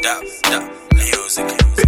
Dab, dab, music.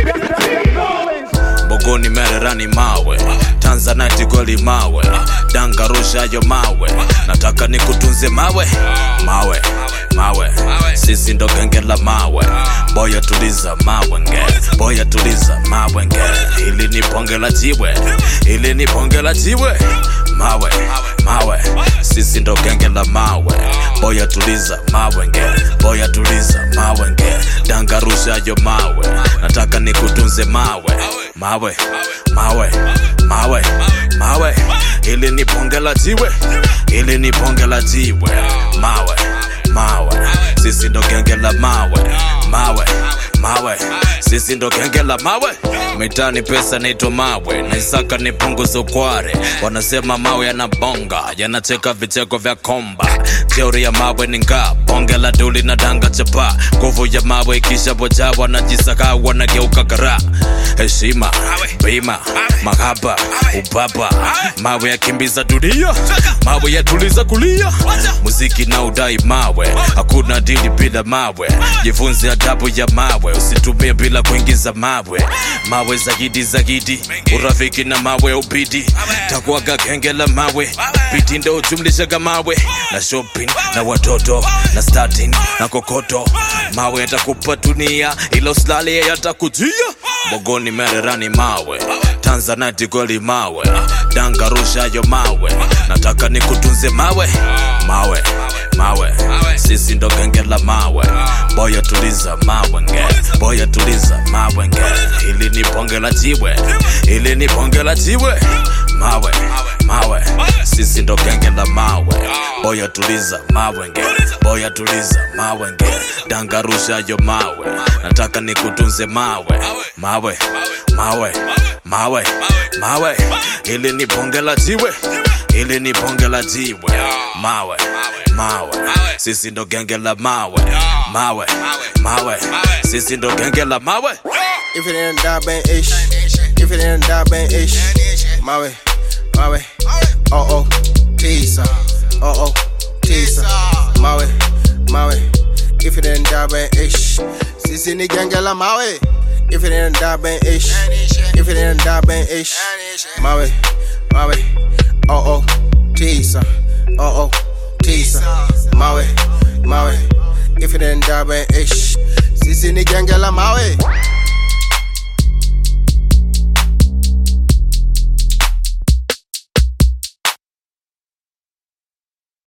Bogoni mererani mawe Tanzanite goli mawe Danga rushayo mawe Nataka nikutunze mawe Mawe, mawe Sisi ndo genge la mawe Boya tuliza mawe nge Boya tuliza mawe nge Hili ni bonge la jiwe Hili ni bonge la jiwe Mawe, mawe Sisi ndo genge la mawe Boya tuliza mawe nge Boya tuliza mawe nge Danga rushayo mawe Nataka nikutunze mawe Mawe, mawe, mawe, mawe Hili ni bonge la jiwe Hili ni bonge la jiwe Mawe, mawe Sisi ndo genge la mawe Mawe, mawe Sisi ndo genge la mawe Mitani pesa naitwa mawe Naisaka ni punguza ukware Wanasema mawe yanabonga Yanacheka vicheko vya komba Jeuri ya mawe ni nga Bonge la duli na danga chapa Nguvu ya mawe ikisha boja Wanajisaka wanageuka kara Heshima, bima, mahaba, ubaba Mawe yakimbiza dunia Mawe yatuliza kulia Muziki na udai mawe Hakuna dili bila mawe Jifunze adabu ya mawe Usitumie bila kuingiza mawe Mawe zaidi zaidi Urafiki na mawe ubidi Takuwaga genge la mawe Biti ndo ujumlishaga mawe Na shopping na watoto Na starting na kokoto Mawe yatakupa dunia Ila usilale yatakujia Bogoni mererani mawe Tanzanite goli mawe Danga rushayo mawe Nataka nikutunze mawe Mawe, mawe Sisi ndo genge la mawe Boya tuliza mawe nge Boya tuliza mawe nge Hili ni bonge la jiwe Hili ni bonge la jiwe Mawe, mawe Sisi ndo genge la mawe Boya tuliza mawe nge Boya tuliza mawe nge Danga rushayo mawe Nataka nikutunze mawe Mawe, mawe, mawe, mawe Hili ni bonge la jiwe Hili ni bonge la jiwe Mawe, mawe Sisi ndo genge la mawe Mawe, mawe Sisi ndo genge la mawe If it ain't that bang ish, if it ain't that bang ish, mawe, mawe, oh oh, tisa, oh oh, tisa, mawe, mawe. If it ain't that bang ish, sisi ni genge la mawe. If it ain't that bang ish, if it ain't that bang ish, mawe, mawe, oh oh, tisa, oh oh, tisa, mawe, mawe. If it ain't that bang ish, sisi ni genge la mawe.